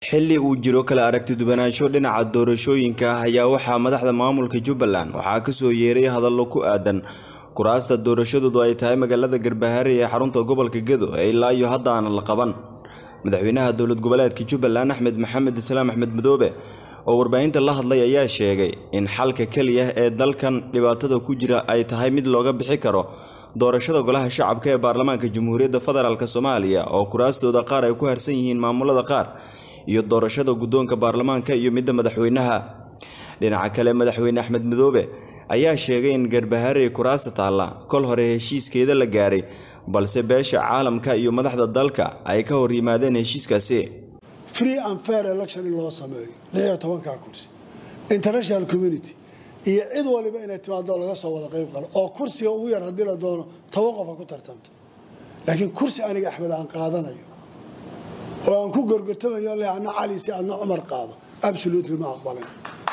xilli uu jiro kala aragti duwanaansho dhinaca doorashooyinka ah ayaa waxaa madaxda maamulka jubbaland waxaa kasoo yeeray hadallo ku aadan kuraasta doorashadoodu ay tahay magaalada garbahaare ee xarunta gobolka gedo ee ilaa iyo hadda aan la qaban madaxweynaha dowlad goboleedka jubbaland axmed maxamed islaam axmed madoobe oo warbaahinta la hadlay ayaa sheegay in xalka keliya ee dalkan dhibaatada ku jira ay tahay mid looga bixi karo doorashada golaha shacabka ee baarlamaanka jamhuuriyadda federaalk soomaaliya oo kuraastooda qaar ay ku harsan yihiin maamulada qaar iyo doorashada guddoonka baarlamaanka iyo midda madaxweynaha dhinaca kale madaxweyne axmed madoobe ayaa sheegay in garbahaare kuraasta taalla kol hore heshiiskeeda la gaaray balse beesha caalamka iyo madaxda dalka ay ka hor yimaadeen heshiiskaasi free and fair election in loo sameeyo lixiyo tobankaa kursi international community iyo cid waliba inay timaado laga soo wada qayb qalo oo kursiga ugu yar haddii la doono toban qof ha ku tartanto laakiin kursi aniga axmed aan qaadanayo oo aan ku gorgortamayo le adna cali si adna cumar qaado absolutely ma aqbalayn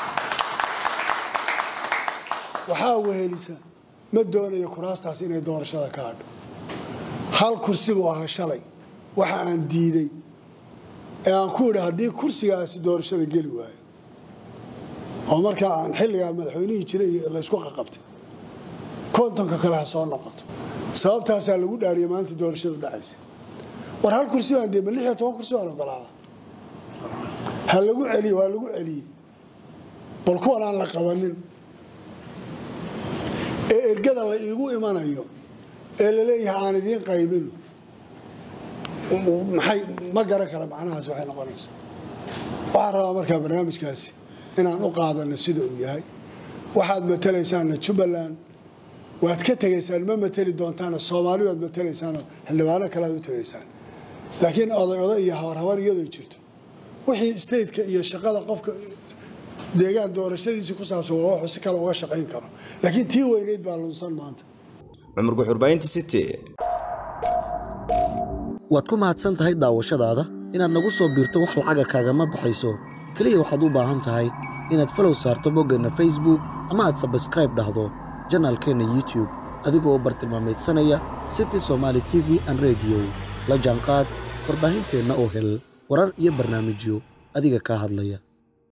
waxaa wehelisa ma doonayo kuraastaas inay doorashada ka hadho hal kursi buu ahaa shalay waxa aan diiday ee aan ku idhi haddii kursigaasi doorashada geli waayo oo markaa aan xilligaa madaxweynihii jiray laysku qaqabtay kontonka kale ha soo noqoto sababtaasaa lagu dhaariyay maalinta doorashadu dhacaysa war hal kursi baan dee ma lix iyo toban kursi baan ogolaada ha lagu celiye waa lagu celiyey bal kuwan aan la qabanin ee ergada la iigu imanayo ee laleeyahay aan idiin qaybino maxay ma garan kara macnahaas waxay noqonaysa waxaan rabaa markaa barnaamijkaasi inaan u qaadano sida uu yahay waxaad matalaysaanna jubbaland waad ka tegaysaan ma mateli doontaana soomaali waad matalaysaanoo xildhibaano kale aad u tegaysaan laakiin oday oday iyo habar habar iyadoo jirto wixii stateka iyo shaqada qofka deegaan doorashadiisii ku saabsan waa wuxuu si kale uga shaqayn karo laakiin tii weyneyd baa lunsan maanta cumar guxurbaynta city waad ku mahadsan tahay daawashadaada inaad nagu soo biirto wax lacaga kaagama baxayso keliya waxaad u baahan tahay inaad falow saarto boggeenna facebook ama aad sabskraib dhahdo janaalkeenna youtube adigoo bartilmaamaydsanaya city somaali t v an rediyo la jaanqaad warbaahinteenna oo hel warar iyo barnaamijyo adiga kaa hadlaya